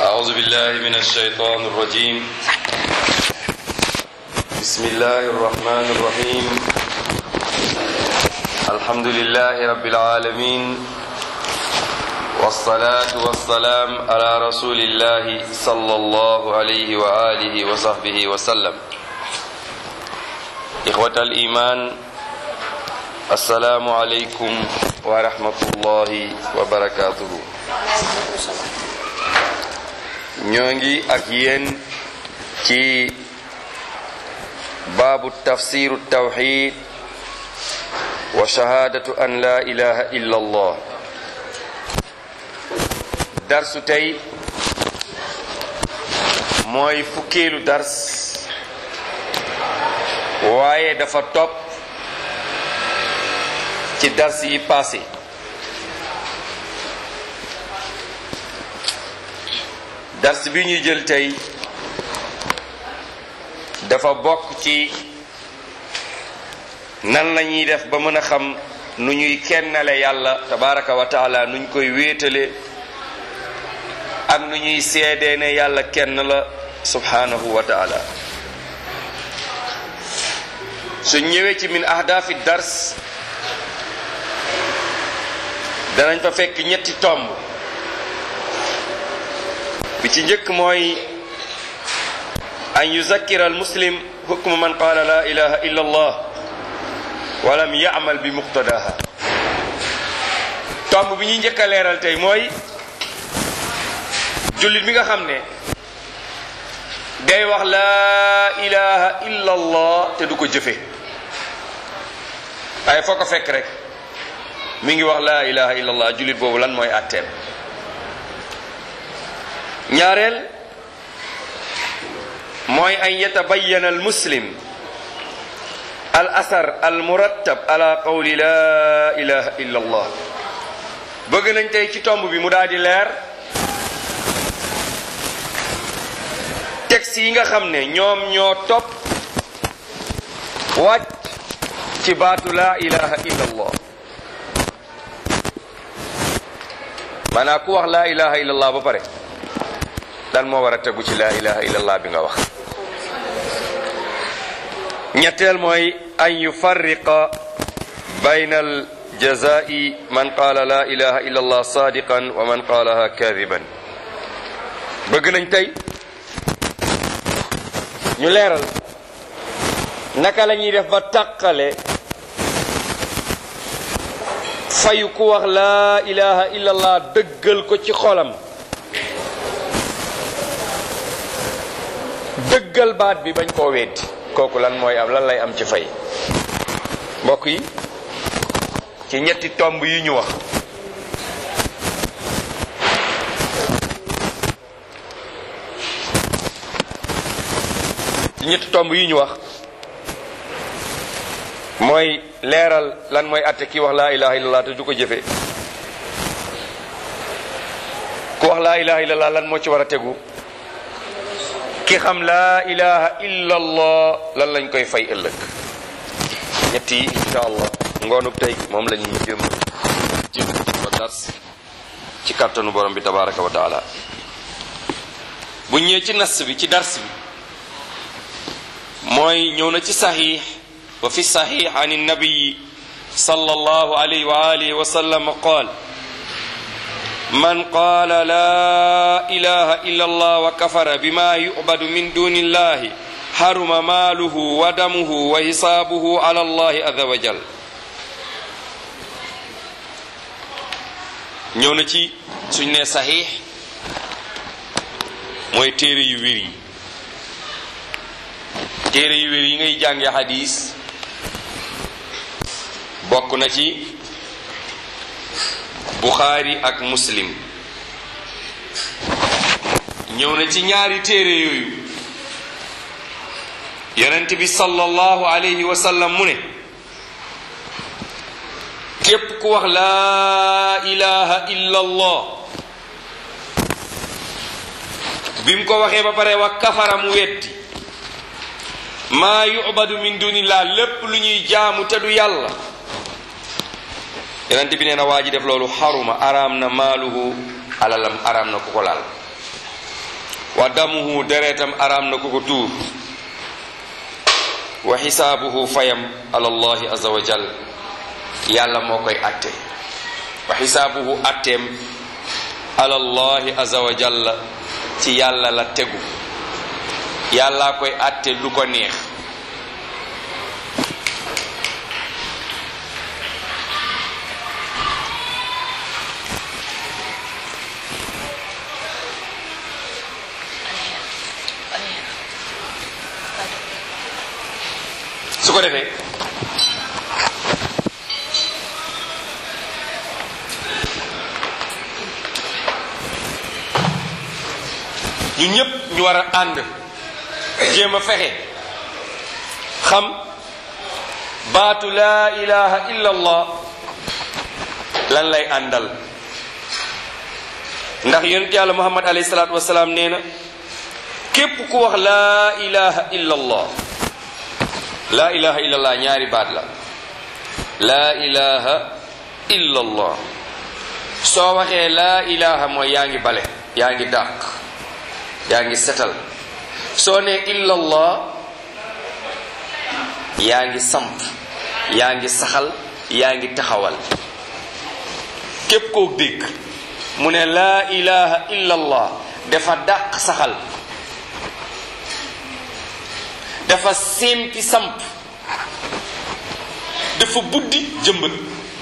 أعوذ بالله من الشيطان الرجيم بسم الله الرحمن الرحيم الحمد لله رب العالمين والصلاة والسلام على رسول الله صلى الله عليه وآله وصحبه وسلم إخوة الإيمان السلام عليكم ورحمة الله وبركاته ñoo ngi ak yéen ci baabu tafsiru tawxid wa shahaadatu an la ilaha illa allah darsu tey mooy fukkeelu dars waaye dafa topp ci dars yi passé dars bi ñuy jël tey dafa bokk ci nan lañuy def ba mën a xam nu ñuy kennale yàlla tabaraka wa taala nuñ koy wéetale ak nu ñuy seedee ne yàlla kenn la subhanahu wa taala su ñëwee ci min ahdaafi dars danañ fa fekk ñetti tomb bi ci njëkk mooy an yuzakkira al muslim hukma man qaala la ilaha illa allah wa lam ya'mal bi muqtadaha tomb bi ñuy njëkk a leeral tey mooy jullit bi nga xam ne day wax laa ilaha illa allah te du ko jëfe waaye foo ko fekk rek mi ngi wax laa ilaha illa allah jullit boobu lan mooy àtteem ñaareel mooy an yatabayyana al muslim al asar al murattab ala qawli laa ilaha illa allah bëgg nañ tey ci tomb bi mu daal di leer texte yi nga xam ne ñoom ñoo topp wàcc ci baatu laa ilaha illa allah maanaam ku wax laa ilaha illa allah ba pare lan moo war a tegu ci laa ilaha illa allah bi nga wax ñetteel mooy an yufarriqa bayna al jazai man qaala laa ilaha illa allah sadiqan wa man qaalaha kadiban bëgg nañ tey ñu leeral naka la ñuy def ba tàqale fayu ku wax laa ilaha illallah dëggal ko ci xolam dëggal baat bi bañ koo weddi kooku lan mooy am lan lay am ci fay mbokk yi ci ñetti tomb yi ñu wax ci ñetti tomb yi ñu wax mooy leeral lan mooy atte ki wax laa ilaha illallah te du ko jëfe ku wax laa ilaha illallah lan moo ci war a tegu ki xam laa ilaha illallah lan lañ koy fay ëllëg ñett yi insha allah ngoonub tey moom la ñuy jëm jëm ba dars ci kàttanu borom bi tabaraka wa taala bu ñëwee ci nas bi ci dars bi mooy ñëw na ci saxiix wa fi saxiix an nabiyi sallallahu alayhi wa alihi wa sallam qaal man qaala laa ilaha illa allah wa kafara bima yu'badu min duni illahi haruma maaluhu wa damuhu wa hisaabuhu ala allahi azza wa jal ñëw na ci suñ ne saxiix mooy téere yu wér yi téere yu wér yi ngay jànge xadis bokk na ci buxaari ak muslim ñëw na ci ñaari téere yooyu yonent bi sallallahu alayhi wa sallam mu ne képp ku wax laa ilaha illa allah bi mu ko waxee ba pare wa kafara mu weddi maa yubadu min dunillah lépp lu ñuy jaamu te du yàlla yonent bi nee na waa ji def loolu xaruma araam na maaluhu alalam araam na ku ko laal wa damuhu deretam araam na ku ko tuur wa xisaabuhu fayam ala allahi azza wa jal yàlla moo koy atte wa xisaabuhu atteem ala allahi azza wa jalla ci yàlla la tegu yàlla koy atte lu ko neex su ko defee ñu ñépp ñu war a ànd jéem a fexe xam baatu laa ilaha illa allah lan lay àndal ndax yonent yàlla muhammad alayhi salaatu wasalaam nee na képp ku wax laa ilaha illa allah laa ilaha illa allah ñaari baat la laa ilaha illa allah soo waxee laa ilaha mooy yaa ngi bale yaa ngi dàq yaa ngi setal soo ne illa allah yaa ngi samp yaa ngi saxal yaa ngi taxawal képp koo dégg mu ne laa ilaha illa allah dafa dàq saxal dafa sempi samp dafa buddi jëmbët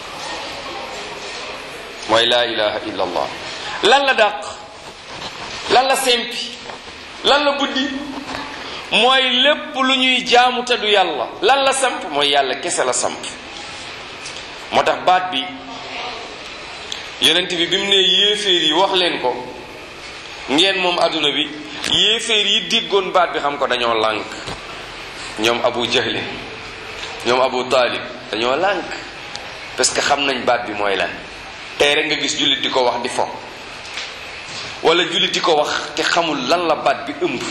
mooy laa ilaha illa allah lan la dàq lan la sempi lan la buddi mooy lépp lu ñuy jaamu te du yàlla lan la samp mooy yàlla kese la samp moo tax baat bi yonent bi bi mu ne yéeféer yi wax leen ko ngeen moom adduna bi yéeféer yi déggoon baat bi xam ko dañoo lànk ñoom abu jahlin ñoom abu taalib dañoo lànk parce que xam nañ baat bi mooy lan tey rek nga gis jullit di ko wax di fo wala jullit di ko wax te xamul lan la baat bi ëmb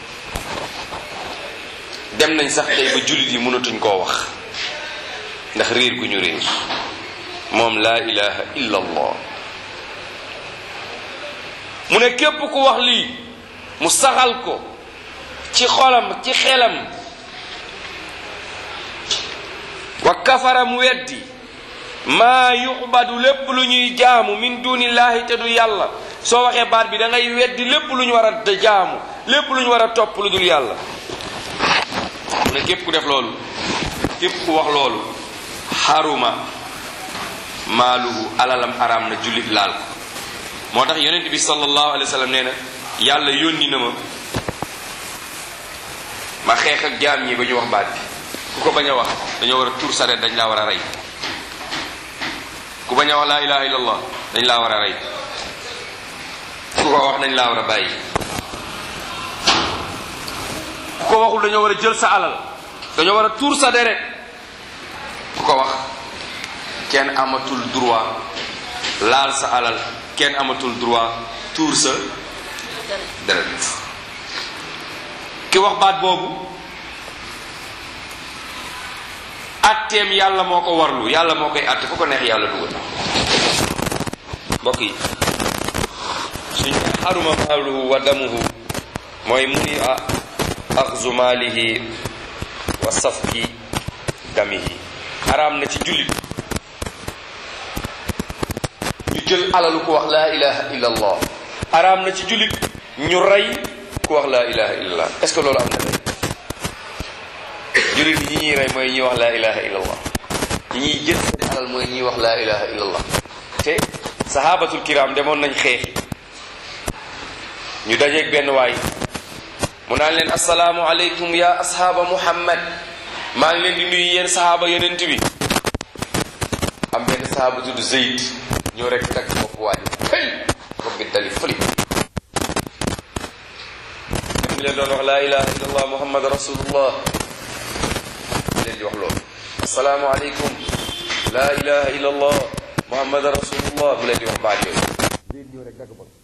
dem nañ sax tey ba jullit yi mënatuñ koo wax ndax réer gu ñu réer moom laa ilaha illa allah mu ne képp ku wax lii mu saxal ko ci xolam ci xelam wa kafara mu weddi maa yuxbadu lépp lu ñuy jaamu min dunillahi te du yàlla soo waxee baat bi da ngay weddi lépp lu ñu war a jaamu lépp lu ñu war a topp lu dul yàlla mu ne képp ku def loolu képp ku wax loolu xaruma maaluhu alalam araam na jullit laal ko moo tax yonent bi sallallahu alayhi wa sallam nee na yàlla yónni na ma ma xeex ak jaam ñi ba ñu wax baat bi ku ko bañ a wax dañoo war a tuur sareet dañ laa war a rey ku bañ a wax laa ilaha illallah dañ laa war a rey ku ko wax dañ laa war a bàyyi ku ko waxul dañoo war a jël sa alal dañoo war a tuur sa deret ku ko wax kenn amatul droit laal sa alal kenn amatul droit tuur sa deret ki wax baat boobu atteem yàlla moo ko warlu yàlla moo koy atte fu ko neex yàlla dugal mbokk yi suñ xaruma maaluhu wa damuhu mooy muni a axzu maalihi wa safki damihi xaraam na ci jullit ñu jël alalu ku wax laa ilaha illa allah xaraam na ci jullit ñu rey ku wax laa ilaha illa allah est ce que loolu am na tey jullit ñi ñuy rey mooy ñuy wax laa ilaha illa allah ñi ñuy jël seen alal mooy ñuy wax laa ilaha illa allah te sahabatul kiram demoon nañ xeex ñu dajeeg benn waay mu naan leen asalaamu aleykum ya ashaaba muhammad maa ngi leen di nuyu yéen sahaaba yonent bi am benn sahaaba tudd Zayd ñoo rek tag bopp waaj hey bopp bi dali fëli ñu leen doon wax laa ilaha illa allah muhammad rasulullah leen di wax loolu asalaamu aleykum laa ilaha illa allah muhammad rasulullah bu leen di wax baat yooyu Zayd ñoo rek tag bopp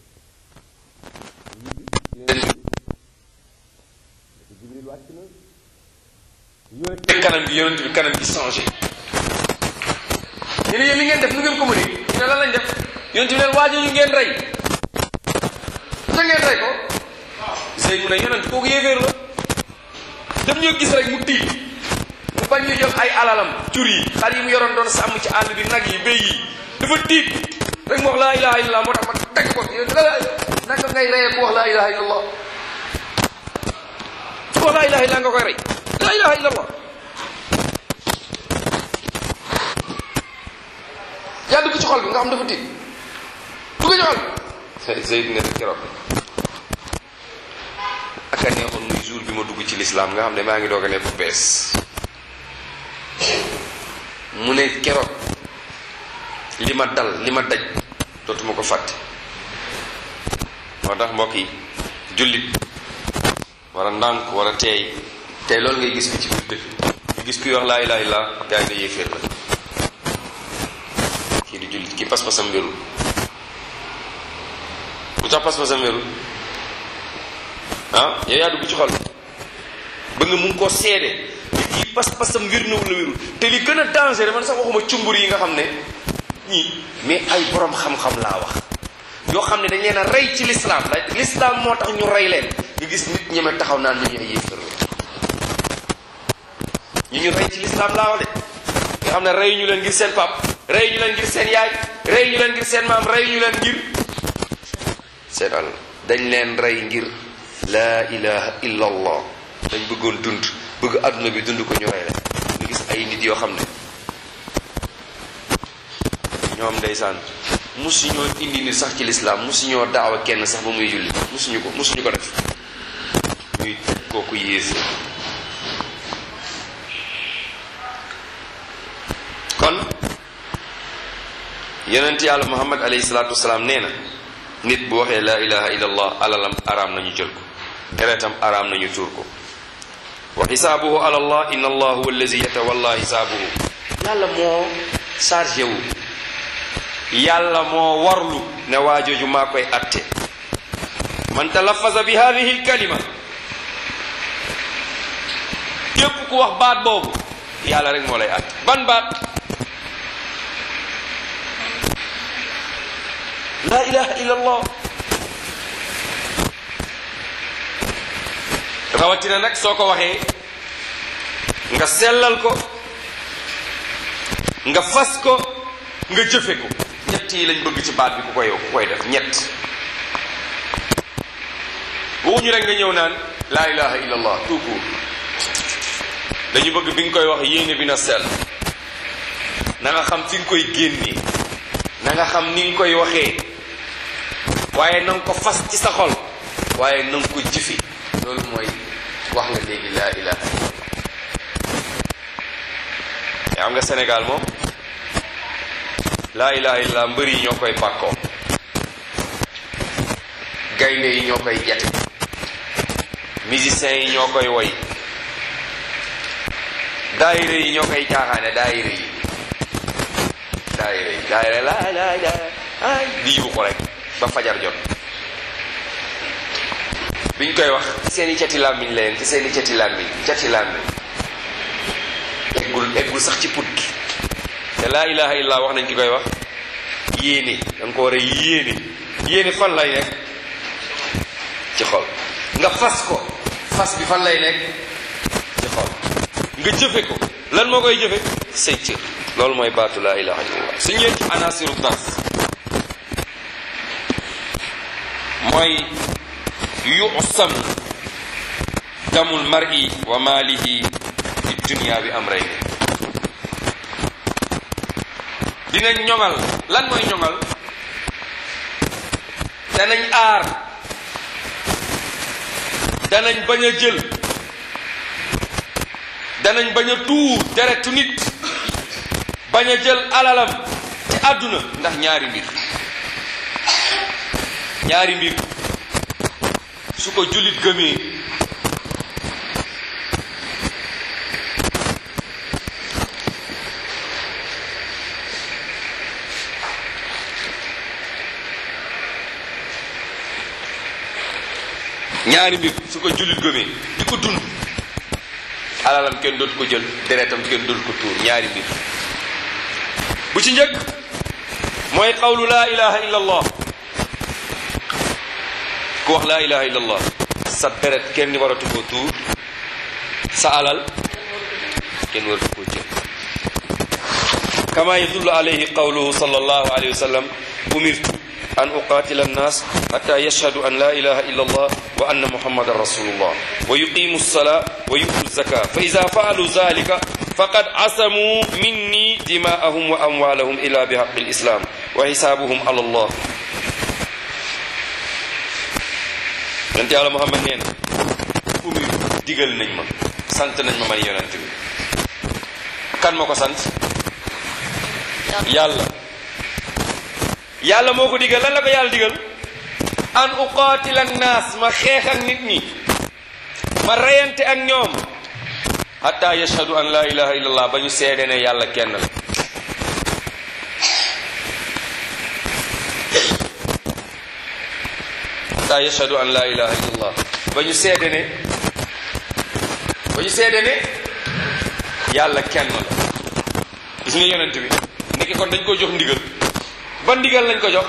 jibril wàcc na ñoo teg kanam gi yonent bi kanam gi changé ñu ne yéen li ngeen def nu ngeen ko mënee ñu ne lan lañ def yonent bi leen waajo ñu ngeen rey te ngeen rey ko Zayd mu ne yonent kooku yéeféer la dem ñoo gis rek mu tiit mu bañ ñu jox ay alalam jur yi xar yi mu yoroon doon sàmm ci àll bi nag yi béy yi dafa tiit rek mu wax laa ilaha illallah moo tax ma teg ko naka ngay reyee ku wax laa ilaha illallah ku wax laa ilaha illallah nga koy rey laa ilaha illallah yaa dugg ci xol bi nga xam dafa tiit dugg ci xol bi Zayd ne keroog aka neexoon muy jour bi ma dugg ci lislaam nga xam ne maa ngi doog a nekk bees mu ne keroog li ma dal li ma daj dootuma ko fàtte moo tax mbokk yi jullit war a ndànk war a teey tey loolu ngay gis ko ci biir dëkk nga gis kuy wax laa ilaha illa gaa yi ne yéeféer la kii di jullit kii pas-pasam wérul lu tax pas-pasam wérul ah yow yaa dugg ci xol ba nga mun koo seede nit kii pas-pasam wér na wala wérul te li gën a danger man sax waxuma cumbur yi nga xam ne ñii mais ay borom xam-xam laa wax yoo xam ne dañ leen a rey ci l'islam la l'islam moo tax ñu rey leen nga gis nit ñeme taxaw naan ñu ñu ay yéefar la ñu ñu rey ci l'islam laa wax de nga xam ne rey ñu leen ngir seen pap rey ñu leen ngir seen yaay rey ñu leen ngir seen maam rey ñu leen ngir seen àll dañ leen rey ngir laa ilaha illa allah dañ bëggoon dund bëgg adduna bi dund ko ñu rey leen nga gis ay nit yoo xam ne ñoom ndeysaan musuñoo indi nit sax ci lislaam musuñoo daawa kenn sax ba muy julli musuñu ko musuñu ko def ñuy tëj kooku yéese kon yonent yàlla muhammad alayhi salaatu wasalaam nee na nit bu waxee laa ilaha illa allah alalam araam nañu jël ko deretam araam nañu tuur ko wa xisaabuhu ala allah inna allah huwa allazi yatawalla xisaabuhu yàlla moo chargé wu yàlla moo warlu ne waajooju maa koy atte man talafaza bi hadihi lkalima képp ku wax baat boobu yàlla rek moo lay atte ban baat la ilaha illa allah rawatina nag soo ko waxee nga sellal ko nga fas ko nga jëfe ko ñett yi lañ bëgg ci baat bi ku koy ku koy def ñett waxuñu rek nga ñëw naan laa ilaha illa allah tout court dañu bëgg bi nga koy wax yéene bi na sell na nga xam fi nga koy génnee na nga xam ni nga koy waxee waaye na nga ko fas ci sa xol waaye na nga ko jëfe loolu mooy wax nga léegi laa ilaha illa yaa xam nga Sénégal moom laa ilaha illa mbër yi ñoo koy bàkkoo gaynde yi ñoo koy jate musiciens yi ñoo koy woy daayire yi ñoo koy caaxaane daayire yi daayire yi daayire laa laa laa ay di yuuxu rek ba fajar jot biñ koy wax ci seeni cati làmmiñ leen ci seeni cati làmmiñ cati làmmiñ eggul eggul sax ci put gi te laa ilaha illa wax nañ ki koy wax yéene da nga ko war a yéene yéene fan lay nekk ci xol nga fas ko fas bi fan lay nekk ci xol nga jëfe ko lan moo koy jëfe say cër loolu mooy baatu laa ilaha illallah su ñëwee ci anasiru das mooy yusam damul mar'i wa maalihi fi dunia bi am rey dinañ ñoŋal lan mooy ñoŋal danañ aar danañ bañ a jël danañ bañ a tuur deretu nit bañ a jël alalam ci àdduna ndax ñaari mbir ñaari mbir su ko jullit gëmee ñaari mbir su ko jullit gëmee di ko dund alalam kenn dootu ko jël deretam kenn dootu ko tuur ñaari mbir bu ci njëkk mooy qawlu laa ilaha illa allah ku wax laa ilaha illa allah sa deret kenn waratu koo tuur sa alal kenn waratu koo jël kama yadullu alayhi qawluhu sallallahu alayhi wa sallam umirtu an uqatila annas hatta yashhadu an la ilaha illa allah wa anna muhammadan rasulullah wa yuqimu alsala wa yu'tu zaka fa ida faalu zalika faqad asamu minni dima'ahum wa amwalahum illa bihaqqi alislam wa hisabuhum ala allah yonent yàlla muhammad nee na umir digal nañ ma sant nañ ma man yonent bi kan ma ko sant yàlla yàlla moo ko digal lan la ko yàlla digal an uqaatila annaas ma xeex ak nit ñi ma reyante ak ñoom hatta yashhadu an la ilaha illallah ba ñu seede ne yàlla kenn la hatta yashhadu an la ilaha illallah ba ñu seede ne ba ñu seede ne yàlla kenn la gis nga yonent bi ndeke kon dañ ko jox ndigal ban ndigal lañ ko jox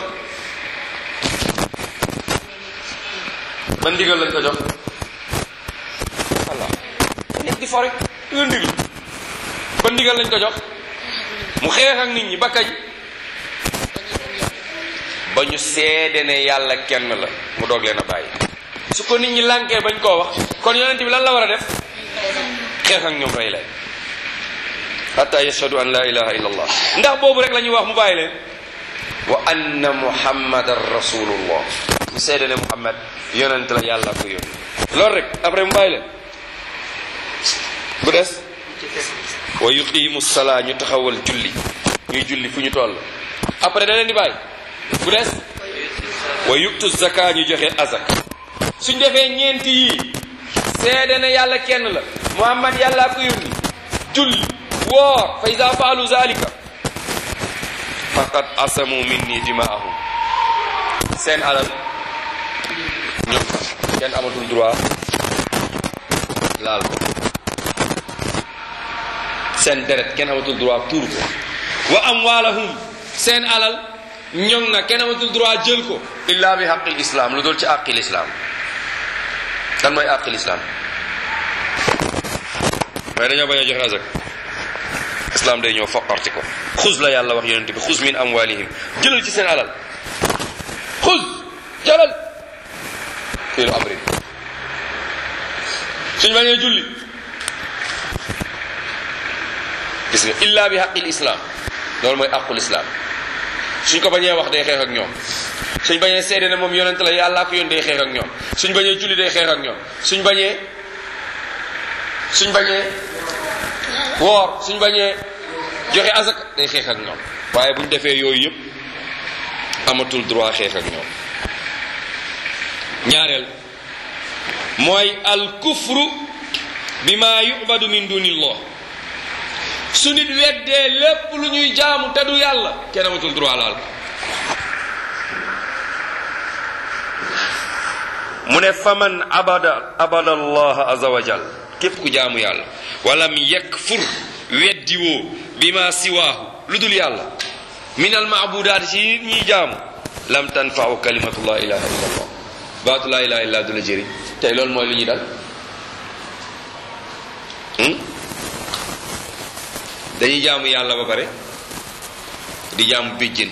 ban ndigal lañ ko jox voilà nit di fo rek nga ndigal ban ndigal lañ ko jox mu xeex ak nit ñi ba kañ ba ñu seede ne yàlla kenn la mu doog leen a bàyyi su ko nit ñi lànkee bañ koo wax kon yonent bi lan la war a def xeex ak ñoom rey leen hatta yashhadu an la ilaha illa allah ndax boobu rek la ñuy wax mu bàyyi leen wa anna muhammadan rasulullah ñu seede ne muhammad yonent la yàlla ko yónni loolu rek après mu bàyyi leen bu des wa yuqimu salaa ñu taxawal julli ñuy julli fu ñu toll après da leen di bàyyi bu des wa yuktu zaka ñu joxe azak suñ defee ñeenti yii seede ne yàlla kenn la muhammad yàlla ko yónni julli woor fa ida faalu zalika faqad asamu minni dimaahum seen alal ñoom kenn amatul droit laal ko seen deret kenn amatul droit tuur ko wa amwaalahum seen alal ñoŋ na kenn amatul droit jël ko illa bi xaqil islam lu dul ci àqil islam kan mooy àqil islam mais dañoo bañ a joxe azak islam day ñëw foqarti ko xuz la yàlla wax yonente bi xuz min amwalihim jëlal ci seen alal xuz jëlal fiilu amrin suñ bañee julli gis nga illa bi xaqil islam loolu mooy aqul islam suñ ko bañee wax day xeex ak ñoom suñ bañee seede ne moom yonent la yàllaa ko yoon day xeex ak ñoom suñ bañee julli day xeex ak ñoom suñ bañee suñ bañee woor suñ bañee joxe azak day xeex ak ñoom waaye buñ defee yooyu yëpp amatul droit xeex ak ñoom ñaareel mooy al kufru bima yubadu min dunillah su nit weddee lépp lu ñuy jaamu te du yàlla kenn amatul droit laal mu ne faman abada abada allah azza wa jal képp ku jaamu yàlla walam yakfur weddiwoo bima siwaahu lu dul yàlla min al maabudaat ci ñiy jaamu lam tanfau kalimatu la ilaha illa allah baatu la ilaha illa du la jëriñ tey loolu mooy lu ñuy dal dañuy jaamu yàlla ba pare di jaamu béjjén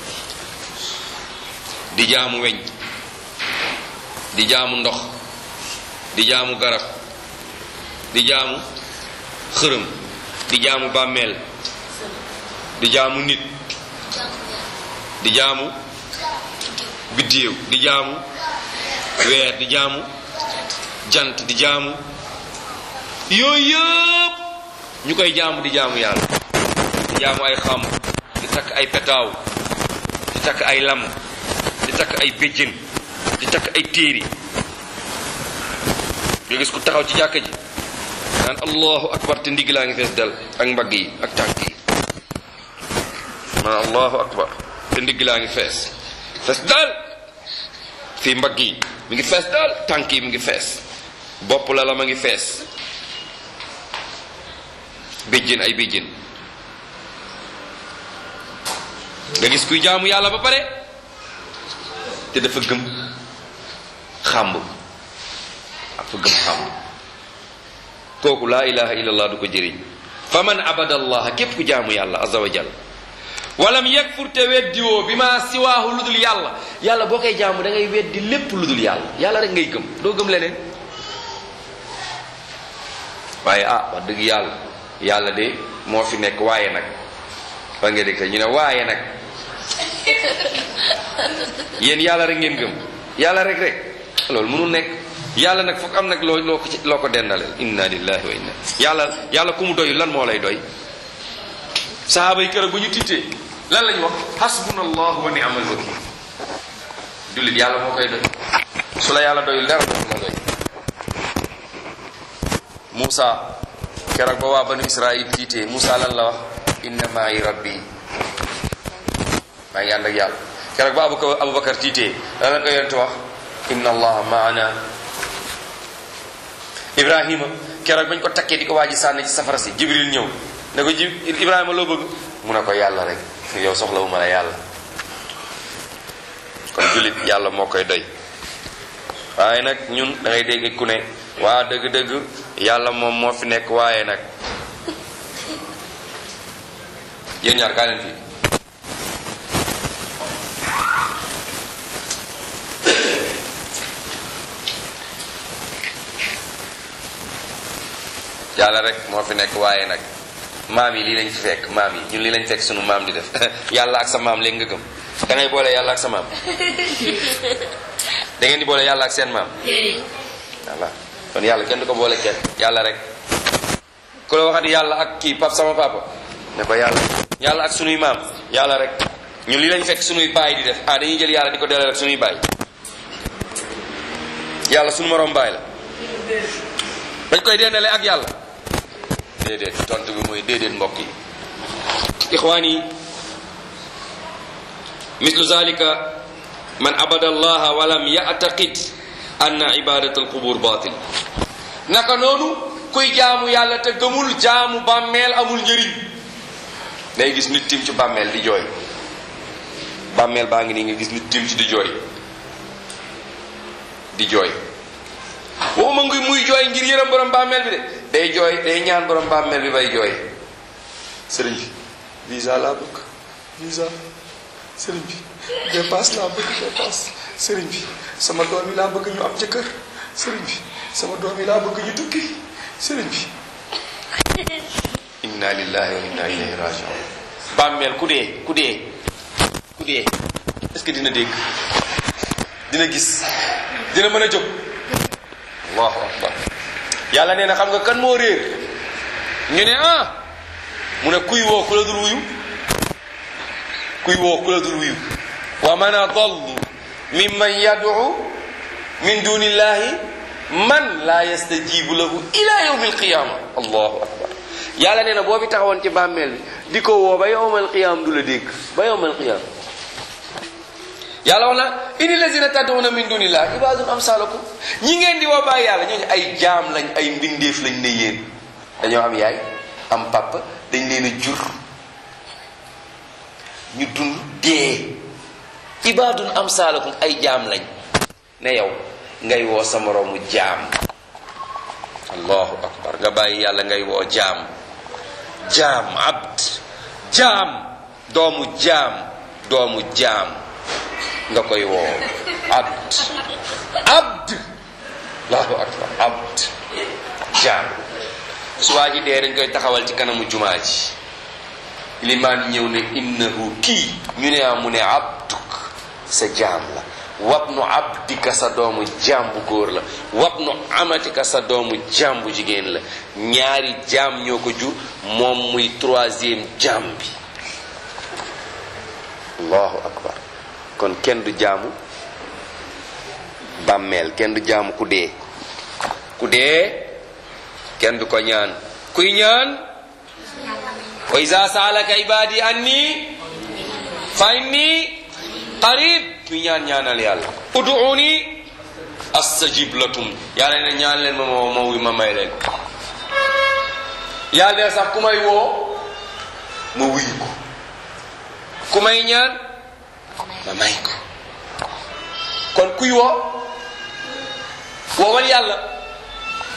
di jaamu weñ di jaamu ndox di jaamu garab di jaamu xërëm di jaamu bàmmeel di jaamu nit di jaamu biddéew di jaamu weer di jaamu jant di jaamu yooyu yëpp ñu koy jaamu di jaamu yàlla di jaamu ay xam di takk ay petaaw di takk ay lam di takk ay béjjën di takk ay téeri nga gis ku taxaw ci jàkka ji naan allahu akbar te ndigg laa ngi fees dal ak mbagg yi ak tànk yi naan allahu akbar te ndigg laa ngi fees fees dal fii mbagg yi mi ngi fees dal tànk yi mi ngi fees bopp la la ma ngi fees béjjén ay béjjén nga gis kuy jaamu yàlla ba pare te dafa gëm xàmb ak gëm xam kooku laa ilaha illallah du ko jëriñ fa man abada allah képp ku jaamu yàlla azza wa jal walam yakfur te weddiwoo bi ma siwaahu lu dul yàlla yàlla boo koy jaamu da ngay weddi lépp lu dul yàlla yàlla rek ngay gëm doo gëm leneen waaye ah wax dëgg yàlla yàlla de moo fi nekk waaye nag fa nga dégg ñu ne waaye nag yéen yàlla rek ngeen gëm yàlla rek rek loolu mënul nekk yàlla nag foog am nag loo loo ko ci loo ko dendaleel inna lillahi wa inna yàlla yàlla ku mu doy lan moo lay doy sahaaba yi keroog bu ñu tiitee lan lañu wax hasbunallahu wa ni'mal wakil jullit yàlla moo koy doy su la yàlla doyul dara dootu la doy Moussa keroog ba waa banu Israil tiitee Moussa lan la wax inna maay rabbi maa ngi ànd ak yàlla keroog ba Abubakar Abubakar tiitee lan la ko yonent wax inna allaha maana Ibrahima keroog bañ ko takkee di ko waaji sànni ci safara si Jibril ñëw ne ko ji Ibrahima loo bëgg mu ne ko yàlla rek yow soxlawu ma la yàlla kon jullit yàlla moo koy doy waaye nag ñun da ngay dégg ku ne waa dëgg-dëgg yàlla moom moo fi nekk waaye nag yéen ñaar kaa leen fii yàlla rek moo fi nekk waaye nag maam yi lii lañ fi fekk maam yi ñun lii lañ fekk sunu maam di def yàlla ak sa maam léegi nga gëm da ngay boole yàlla ak sa maam da ngeen di boole yàlla ak seen maam voilà kon yàlla kenn du ko boole kenn yàlla rek ku la waxati yàlla ak kii pap sama papa ne ko yàlla yàlla ak sunuy maam yàlla rek ñun lii lañ fekk sunuy baay di def ah dañuy jël yàlla di ko delloo rek sunuy baay yàlla sunu morom baay la dañ koy dendale ak yàlla déedéet tontu bi mooy déedéet mbokk yi ixwaan yi mislu zalika man abada allaha walam ya'taqid anna ibadat alqubur batil naka noonu kuy jaamu yàlla te gëmul jaamu bàmmeel amul njëriñ day gis nit tim ci bàmmeel di jooy bàmmeel baa ngi nii nga gis nit tim ci di jooy di jooy waxuma ngi muy jooy ngir yërëm borom bàmmeel bi de day jooy day ñaan borom bàmmeel bi bay jooy sëriñ bi visa laa bëgg visa sëriñ bi dépasse laa bëgg dépasse sëriñ bi sama doom yi laa bëgg ñu am jëkkër sëriñ bi sama doom yi laa bëgg ñu tukki sëriñ bi inna lillahi wa inna ilayhi rajiun bàmmeel ku dee ku dee ku dee est-ce que dina dégg dina gis dina mën a jóg allahu akbar yàlla nee na xam nga kan moo réer ñu ne ah mu ne kuy woo ku la dul wuyu kuy woo ku la dul wuyu wa man adallu mimman yad'u min dunillahi man la yastajibu lahu ila yawmi alqiyama allahu akbar yàlla nee na boo fi taxawoon ci bàmmeel bi di ko woo ba yawmal qiyam du la dégg ba yawmal qiyam yàlla wax na ini lazina tad'una min dunillah ibadun amsalakum ñi ngeen di woo bàyyi yàlla ñooñu ay jaam lañ ay mbindeef lañ ne yéen dañoo am yaay am papa dañ leen a jur ñu dund dee ibadun amsalakum ay jaam lañ ne yow ngay woo sa moroomu jaam allahu akbar nga bàyyi yàlla ngay woo jaam jaam abd jaam doomu jaam doomu jaam nga koy woo abd abd allahu akbar abd jaam su waa ji dee dañ koy taxawal ci kanamu jumaa ji limaan ñëw ne innahu kii ñu ne mu ne abduk sa jaam la wabnu abdika sa doomu jaam bu góor la wabnu amatika sa doomu jaam bu jigéen la ñaari jaam ñoo ko jur moom muy troisième jaam bi allahu akbar kon kenn du jaamu bàmmeel kenn du jaamu ku dee ku dee kenn du ko ñaan kuy ñaan wa iza saalaka ibadi anni fa inni qarib kuy ñaan ñaanal yàlla uduuni astajib lakum yàlla ne ñaan leen ma ma ma wuy ma may leen yàlla ne sax ku may woo ma wuyu ko ku may ñaan ma may ko kon kuy woo woowal yàlla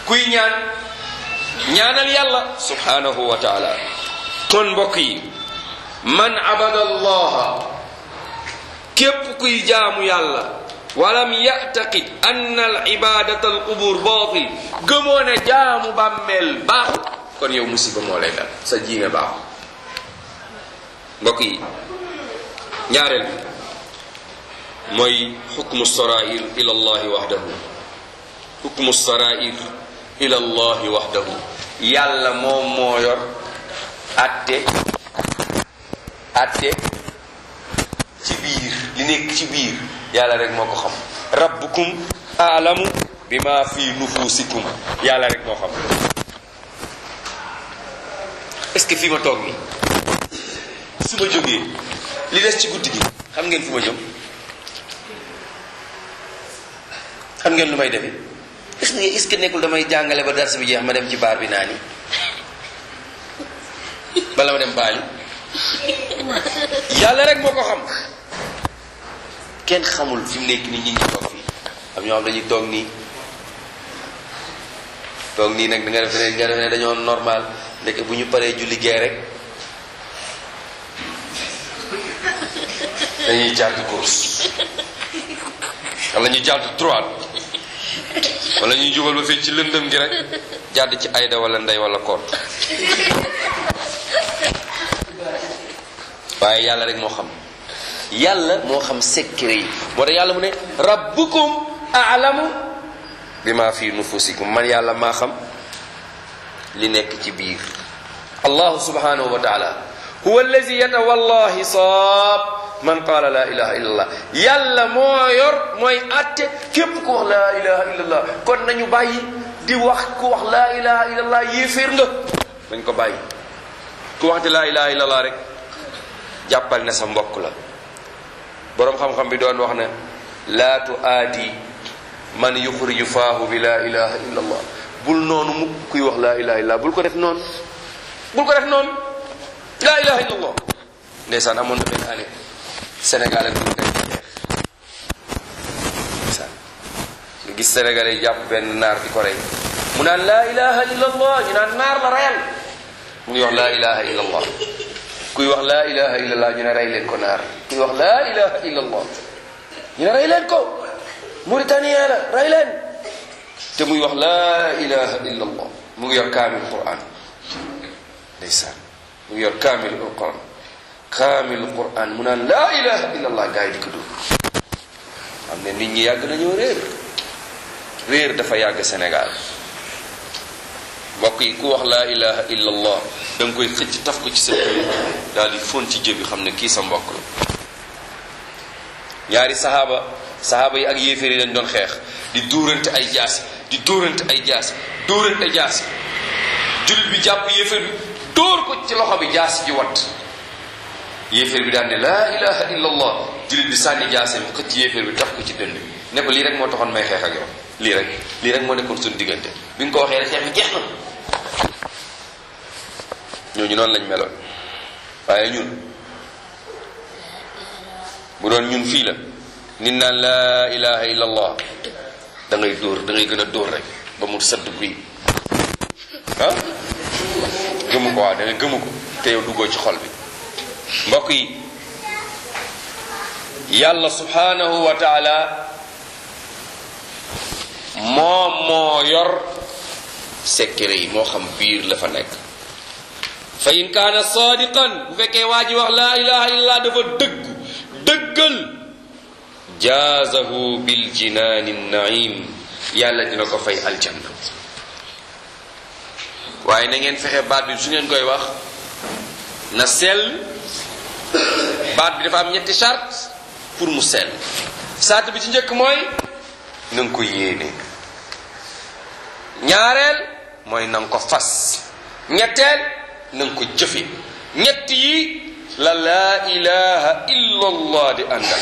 kuy ñaan ñaanal yàlla subhanahu wa taala kon mbokk yi man abada allaha képp kuy jaamu yàlla walam yactaqid anna al ibadata al qubur batil gëmoo ne jaamu bàmmeel baaxul kon yow musiba moo lay dal sa jiime baaxul mbokk yi ñaareel mooy xukmu sarair ila allahi waxdahu xukmu sarair ila allahi waxdahu yàlla moom moo yor atte atte ci biir li nekk ci biir yàlla rek moo ko xam rabbukum aalamu bima fi nufusikum yàlla rek moo xam est-ce que fii ma toog nii su ma jógee li des ci guddi gi xam ngeen fu ma jëm xam ngeen lu may defee est-ce que est-ce que nekkul damay jàngale ba dars bi jeex ma dem ci baar bi naa ni bala ma dem baali yàlla rek moo ko xam kenn xamul fi mu nekk nii ñi ngi toog fii am ñoo xam dañuy toog nii toog nii nag da nga def ne nga def ne dañoo normal ndeke bu ñu paree julli gee rek dañuy jàdd course wala ñu jàdd droite wala ñuy jubal ba fii ci lëndëm gi rek jàdd ci ayda wala ndey wala koot waaye yàlla rek moo xam yàlla moo xam secret yi moo tax yàlla mu ne rabbukum aalamu bima fi nufusikum man yàlla maa xam li nekk ci biir allahu subhanahu wa taala huwa allazi yatawalla hisaab man qaala la ilaha illa allah yàlla moo yor mooy atte képp ku wax la ilaha illa allah kon nañu bàyyi di wax ku wax la ilaha illa allah yéeféer nga dañ ko bàyyi ku wax di la ilaha illa allah rek jàppal ne sa mbokk la boroom xam-xam bi doon wax ne laa tu aadi man yuxriju faahu bi laa ilaha illa allah bul noonu mukk kuy wax laa ilaha illa bul ko def noonu bul ko def noonu laa ilaha illa allah ndeysaan amoon na benn année Sénégal ak Mauritanie xeex ndeysaan nga gis Sénégal yi jàpp benn naar di ko rey mu naan laa ilaha illa allah ñu naan naar la reyal mu ngi wax laa ilaha illa allah kuy wax laa ilaha illa allah ñu ne rey leen ko naar kuy wax laa ilaha illa allah ñu ne rey leen ko Mauritanien la rey leen te muy wax laa ilaha illa allah mu ngi yor kaamil quran ndeysaan mu ngi yor kaamil quran kaamil quran mu naan laa ilaha illa allah gars yi di ko dugg xam ne nit ñi yàgg nañoo réer réer dafa yàgg Sénégal mbokk yi ku wax laa ilaha illa allah da nga koy xëcc taf ko ci sa jëbi daal di fon ci jëbi xam ne kii sa mbokk la ñaari saxaaba saxaaba yi ak yéeféer yi dañ doon xeex di dóorante ay jaasi di dóorante ay jaasi dóorante jaasi jullit bi jàpp yéeféer bi dóor ko ci loxo bi jaasi ji wat yéeféer bi daan ne laa ilaha illa allah jullit bi sànni jaasi bi xëcc yéeféer bi taf ko ci dënd bi ne ko lii rek moo taxoon may xeex ak yow lii rek lii rek moo nekkoon suñu diggante bi nga ko waxee rek xeex bi jeex na ñooñu noonu lañ meloon waaye ñun bu doon ñun fii la nit naan laa ilaha illa allah da ngay dóor da ngay gën a dóor rek ba mu sëdd guy ah gëmu ko waaw da ngay gëmu ko te yow duggoo ci xol bi mbokk yi yàlla subhanahu wa taala moom moo yor secret yi moo xam biir la fa nekk fa in kaana sadiqan bu fekkee waa ji wax laa ilaha illallah dafa dëggu dëggal jaazahu bil jinaani naim yàlla dina ko fay aljanna waaye na ngeen fexe baat bi su ngeen koy wax na sell baat bi dafa am ñetti charte pour mu sell charte bi ci njëkk mooy na nga ko yéene ñaareel mooy na nga ko fas ñetteel na nga ko jëfe ñett yi la laa ilaha illa allah di àndal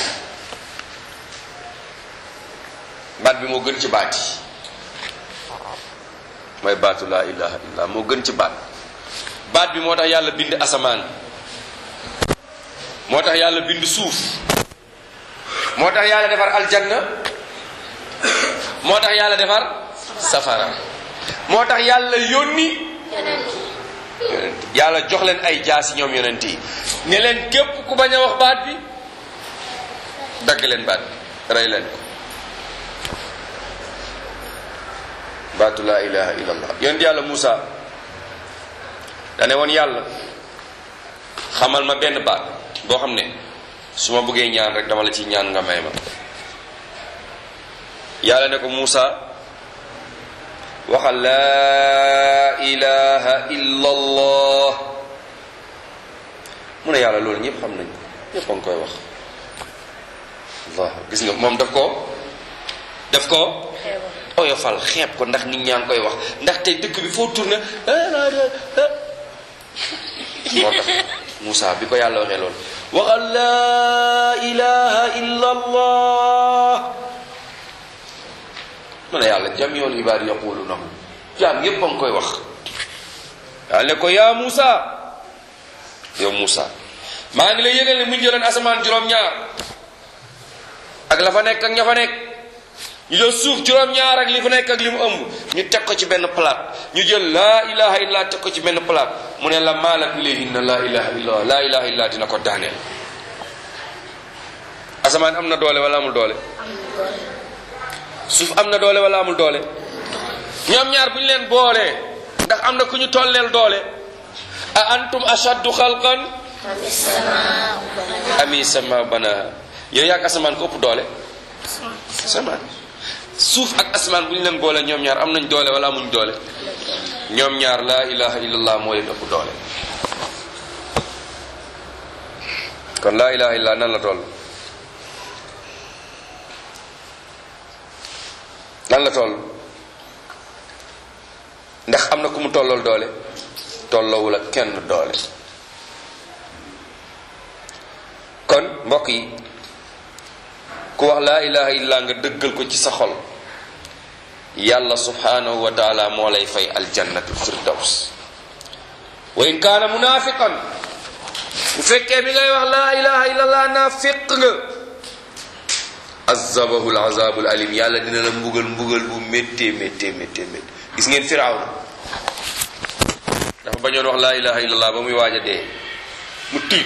baat bi moo gën ci baat yi mooy baatu laa ilaha illa moo gën ci baat baat bi moo tax yàlla bind asamaan moo tax yàlla bind suuf moo tax yàlla defar aljanna moo tax yàlla defar safara moo tax yàlla yónni yonent yàlla jox leen ay jaasi ñoom yonent yi ne leen képp ku bañ a wax baat bi dagg leen baat bi rey leen ko baatu laa ilaha illallah yonent yàlla Muusa dane woon yàlla xamal ma benn baat boo xam ne su ma bëggee ñaan rek dama la ci ñaan nga may ma yàlla ne ko Muusa waxal laa ilaha illallah mu ne yàlla loolu ñëpp xam nañ ko ñëpp a ngi koy wax allah gis nga moom daf ko daf ko oyofal xeeb ko ndax nit ñaa ngi koy wax ndax tey dëkk bi foo tourné moo tax Moussa bi ko yàlla waxee loolu waxal laa ilaha illa allah mu ne yàlla jamiul ibaadi yaqulunahu jaam yépp a ngi koy wax yàlla ne ko yaa Moussa yow Moussa maa ngi lay yëgal ne mu jëloon asamaan juróom-ñaar ak la fa nekk ak ña fa nekk ñu jël suuf juróom-ñaar ak li fa nekk ak li mu ëmb ñu teg ko ci benn palaat ñu jël laa ilaha illa teg ko ci benn palaat mu ne la maalat ilayhinna laa ilaha illa laa ilaha illa dina ko daaneel asamaan am na doole wala amul doole suuf am na doole wala amul doole ñoom ñaar bu ñu leen boolee ndax am na ku ñu tolleel doole a antum ashaddu xalqan ami sama bana yow yaag asamaan ko ëpp doole asamaan suuf ak asamaan bu ñu leen boole ñoom ñaar am nañ doole wala amuñ doole ñoom ñaar laa ilaha illallah moo leen ëpp doole kon laa ilaha illallah nan la toll nan la toll ndax am na ku mu tollool doole tolloowul ak kenn doole kon mbokk yi ku wax laa ilaha illa nga dëggal ko ci sa xol yàlla subhanahu wa taala moo lay fay aljannatul firdaws wa in kaana munafiqan bu fekkee bi ngay wax laa ilaha illallah naafiq nga azabahu alazabul alim yàlla dina la mbugal mbugal bu méttee méttee méttee méttee gis ngeen firawna dafa bañoon wax laa ilaha illallah ba muy waaj a dee mu tiit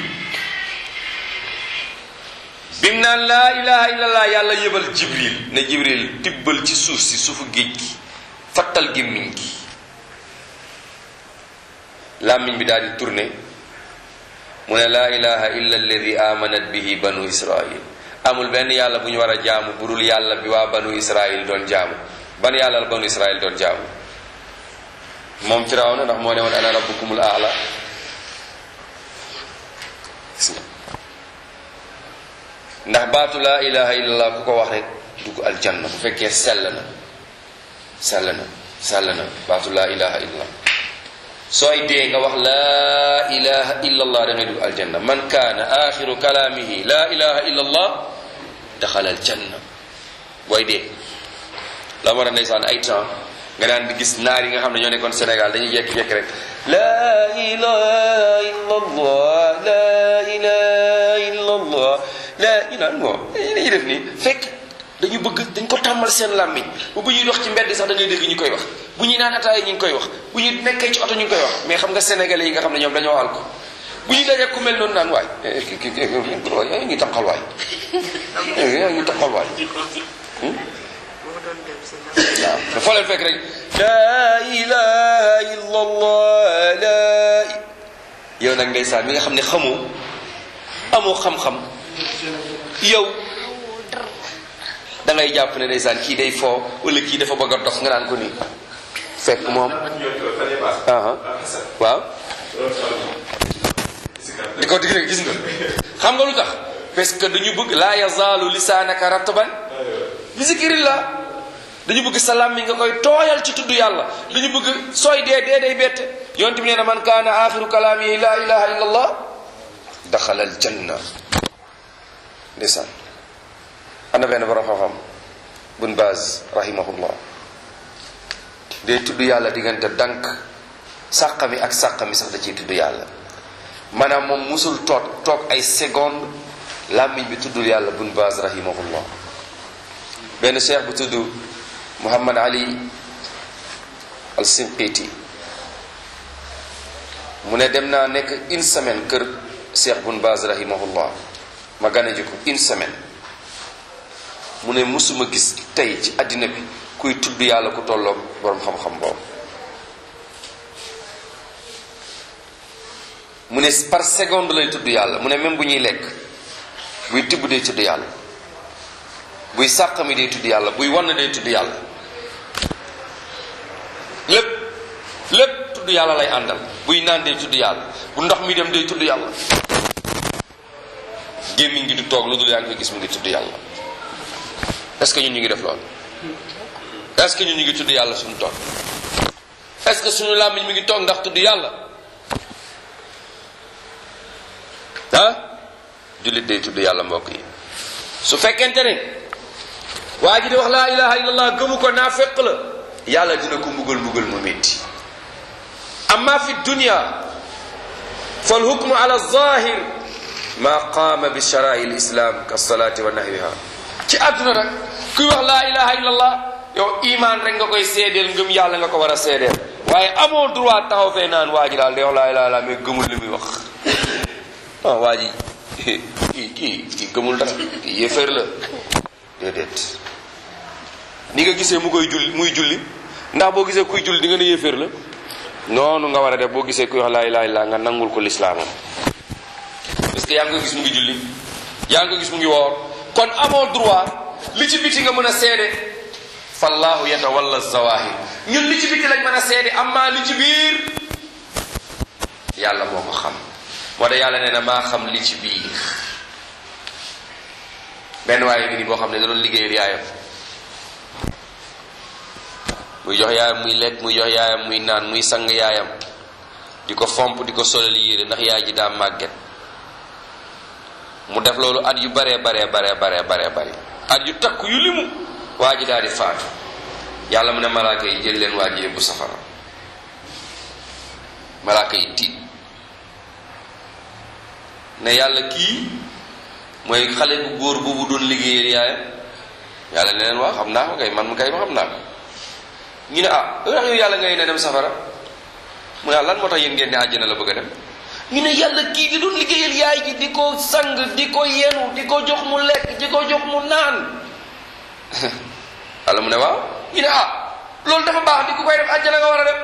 bim naan laa ilaha illallah yàlla yëbal jibril ne jibril tibbal ci suuf si suufu géej gi fattal gémmiñ gi làmmiñ bi daal di tourné mu ne laa ilaha illa alladi amanat bihi banu israil amul benn yàlla bu ñu war a jaamu burul yàlla bi waa banu israil doon jaamu ban yàlla la banu israil doon jaamu moom firawna ndax moo ne woon ana rabbukumul aala gis nga ndax baatu laa ilaha illallah ku ko wax rek dugg aljanna bu fekkee sell na sell na sell na baatu laa ilaha illallah sooy dee nga wax laa ilaha illallah da ngay dugg aljanna man kaana axiru kalaamihi laa ilaha illallah daxala aljanna booy dee la ma ndeysaan ay temps nga daan di gis naar yi nga xam ne ñoo nekkoon Sénégal dañuy jekki-jekki rek laa ilaha illallah laa ilaha illallah la ñu naan moo dañuy def nii fekk dañu bëgg dañ ko tàmmal seen làmmiñ bu bu ñuy dox ci mbedd sax da ngay dégg ñu koy wax bu ñuy naan ataaya ñu ngi koy wax bu ñu nekkee ci oto ñu ngi koy wax mais xam nga sénégalais yi nga xam ne ñoom dañoo àl ko bu ñu dajee ku mel noonu naan waay ki ki yaa ngi taqal waay yaa ngi taqal waay waaw te foo leen fekk rek laa ilaha illallah laa yow nag ndeysaan mi nga xam ne xamoo amoo xam-xam yow da ngay jàpp ne ndeysaan kii day foo wala kii dafa bëgg a dox nga naan ko nii fekk moom waaw di ko dig rek gis nga xam nga lu tax parce que dañu bëgg laa yazaalu lisaanaka ratban bi zikrillah dañu bëgg sa làmmiñ nga koy tooyal ci tudd yàlla dañu bëgg sooy dee dee day bette yonte bi nee na man kaana axiru kalaamihi laa ilaha illa allah daxala al janna ndeysaan am na benn borom xam-xam bun baaz rahimahullah day tudd yàlla diggante dank sàqami ak sàqami sax da ciy tudd yàlla maanaam moom musul toog toog ay seconde làmmiñ bi tuddul yàlla bun baaz rahimahullah benn cheikh bu tudd muhammad ali al sinqiiti mu ne dem naa nekk une semaine kër Cheikh Bun Baz rahimahullah ma gane ji ko une semaine mu ne musuma gis tey ci àddina bi kuy tudd yàlla ku tolloog boroom xam-xam boobu mu ne par seconde lay tudd yàlla mu ne même bu ñuy lekk buy tibb day tudd yàlla buy sàq mi day tudd yàlla buy wann day tudd yàlla lépp lépp tudd yàlla lay àndal buy naan day tudd yàlla bu ndox mi dem day tudd yàlla gémmiñ gi du toog lu dul yaa ngi koy gis mu ngi tudd yàlla est-ce que ñun ñu ngi def loolu est-ce que ñun ñu ngi tudd yàlla suñu toog est-ce que suñu làmmiñ mi ngi toog ndax tudd yàlla ah jullit day tudd yàlla mbokk yi su fekkente ne waa ji di wax laa ilaha illallah gëmu ko naa fekk la yàlla dina ko mbugal mbugal mu métti amma fi dunya fal hukmu ala zahir ma qaama bi sharai lislam ka salaati wa nahwiha ci àdduna rek kuy wax laa ilaha illallah yow iman rek nga koy seedeel ngëm yàlla nga ko war a seedeel waaye amoo droit taxaw fee naan waa ji daal day wax laa ilaha illallah mais gëmul li muy wax ah waa ji kii kii kii gëmul dara kii yéeféer la déedéet ni nga gisee mu koy julli muy julli ndax boo gisee kuy julli di nga ne yéeféer la noonu nga war a def boo gisee kuy wax laa ilaha illallah nga nangul ko lislaamam parce que yaa ngi ko gis mu ngi julli yaa ngi ko gis mu ngi woor kon amoo droit li ci biti nga mën a seede fallahu yatawalla zawahir ñun li ci biti lañ mën a seede amma li ci biir yàlla moo ko xam moo tax yàlla nee na maa xam li ci biir benn waaye ngi ni boo xam ne da doon liggéeyal yaayam muy jox yaayam muy lekk muy jox yaayam muy naan muy sang yaayam di ko fomp di ko solal yére ndax yaay ji daa màgget mu def loolu at yu baree baree baree baree baree bari at yu takk yu limu waa ji daal di faatu yàlla mu ne malaaka yi jël leen waa ji yóbbu safara malaaka yi tiit ne yàlla kii mooy xale bu góor boobu doon liggéeyal yaayam yàlla ne leen waa xam naa ko kay man mu kay ma xam naa ko ñu ne ah lu tax yow yàlla ngay ne dem safara mu ne lan moo tax yéen ngeen ne àjjana la bëgg a dem ñu ne yàlla kii di doon liggéeyal yaay ji di ko sang di ko yenu di ko jox mu lekk di ko jox mu naan yàlla mu ne waaw ñu ne ah loolu dafa baax di ku koy def àjjana nga war a dem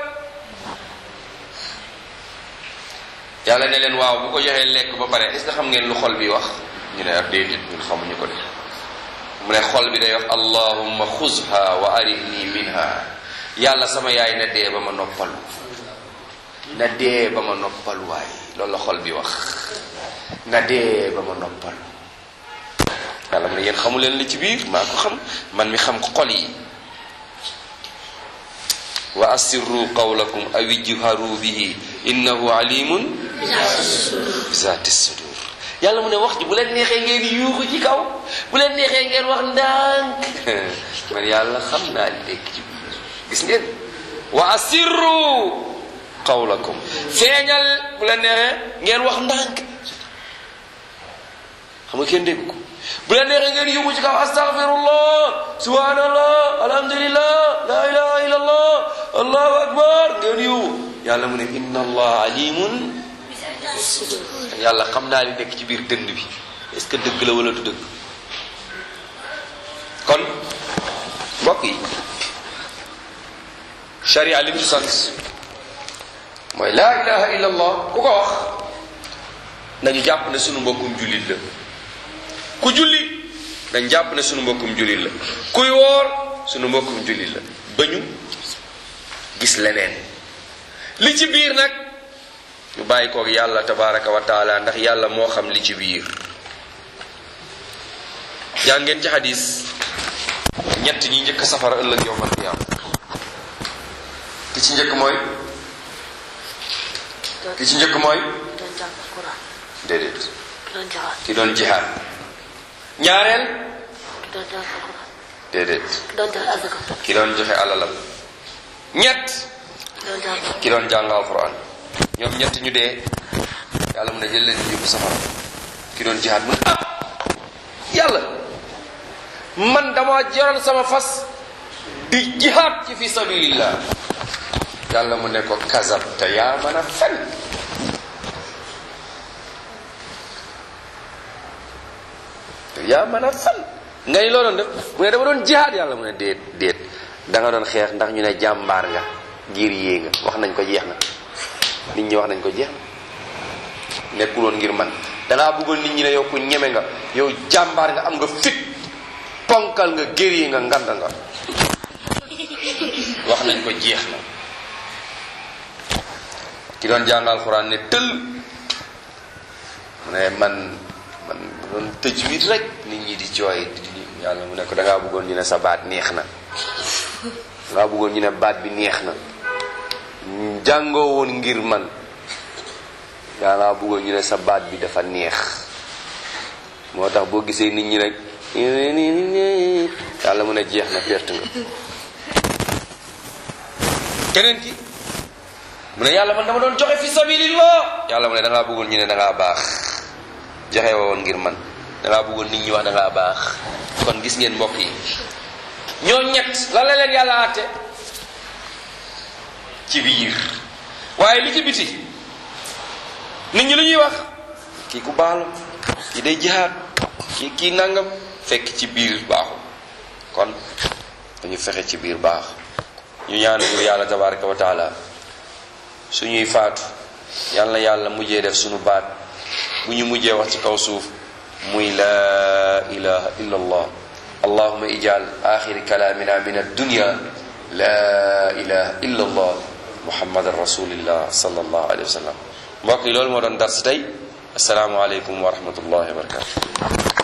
yàlla ne leen waaw bu ko joxee lekk ba pare est-ce que xam ngeen lu xol bi wax ñu ne ab déedéet ñun xamuñu ko de mu ne xol bi day wax allahumma xuzha wa arihni minha yàlla sama yaay na dee ba ma noppalu na dee ba ma noppalu waay loolu la xol bi wax na dee ba ma noppalu yàlla mu ne yéen xamu leen li ci biir maa ko xam man mi xam xol yi wa asirru qawlakum aw ijharu bihi innahu alimun bizaati sudur yàlla mu ne wax ji bu leen neexee ngeen yuuxu ci kaw bu leen neexee ngeen wax ndànk man yàlla xam naa li nekk ci biir gis ngeen wa asirru qawlakum feeñal bu leen neexee ngeen wax ndànk xam nga kenn dégg ko bu leen neexee ngeen yuuxu ci kaw astaghfirullah subhanallah alhamdulillah la ilaha illallah allahu akbar ngeen yuuxu yàlla mu ne inna allah alimun yàlla xam naa li nekk ci biir dënd bi est-ce que dëgg la wala du dëgg kon mbokk yi sharia lim ci sant mooy laa ilaha illa allah ku ko wax nañu jàpp ne sunu mbokkum jullit la ku julli dañ jàpp ne sunu mbokkum jullit la kuy woor sunu mbokkum jullit la ba ñu gis leneen li ci biir nag ñu bàyyi koog yàlla tabaraka wa taala ndax yàlla moo xam li ci biir jàngeen ci xadis ñett ñi njëkk safara ëllëg yowmal qiyaam ki ci njëkk mooy ki ci njëkk mooy doon jàng Quran déedéet doon jaxaat ki doon jihaad ñaareel doon jàng Quran déedéet doon jàng azaka ki doon joxe alalam ñett doon jàng ki doon jàng alquran ñoom ñett ñu dee yàlla mu ne jël leen yóbbu safara ki doon jihaad mu ne ah yàlla man dama jaral sama fas di jihaad ci fi sabilillah yàlla mu ne ko kasab te yaa mën a fen te yaa mën a fen nga ni loo doon def mu ne dama doon jihaad yàlla mu ne déet déet da nga doon xeex ndax ñu ne jàmbaar nga giir yée nga wax nañ ko jeex na nit ñi wax nañ ko jeex na nekkuloon ngir man dangaa bëggoon nit ñi ne yow ku ñeme nga yow jàmbaar nga am nga fit ponkal nga gér yi nga ngand nga wax nañ ko jeex na ki doon jàngal xuraan ne tël mu ne man man doon tëj wit rek nit ñi di jooy di yàlla mu ne ko dangaa bëggoon ñu ne sa baat neex na dangaa bëggoon ñu ne baat bi neex na jàngoo woon ngir man dangaa bëggoon ñu ne sa baat bi dafa neex moo tax boo gisee nit ñi rek yàlla mu ne jeex na perte nga keneen ki mu ne yàlla man dama doon joxe fi sabilillah yàlla mu ne dangaa bëggoon ñu ne dangaa baax joxe woon ngir man dangaa bëggoon nit ñi wax dangaa baax kon gis ngeen mbokk yi ñoo ñett lan la leen yàlla àtte ci biir waaye li ci biti nit ñi lu ñuy wax kii ku baalu kii day jihaad kii kii nangam fekk ci biir baaxul kon dañu fexe ci biir baax ñu ñaan pour yàlla tabaraka wa taala suñuy faatu yàlla yàlla mujjee def suñu baat bu ñu mujjee wax ci kaw suuf muy la ilaha illa allah allahuma ijal axiri kalaamina min addunya la ilaha illa allah muhammadan rasulillah sallallahu alayhi wa sallam mbokk yi loolu moo doon dars tey asalaamualeykum wa rahmatullahi wa barakatu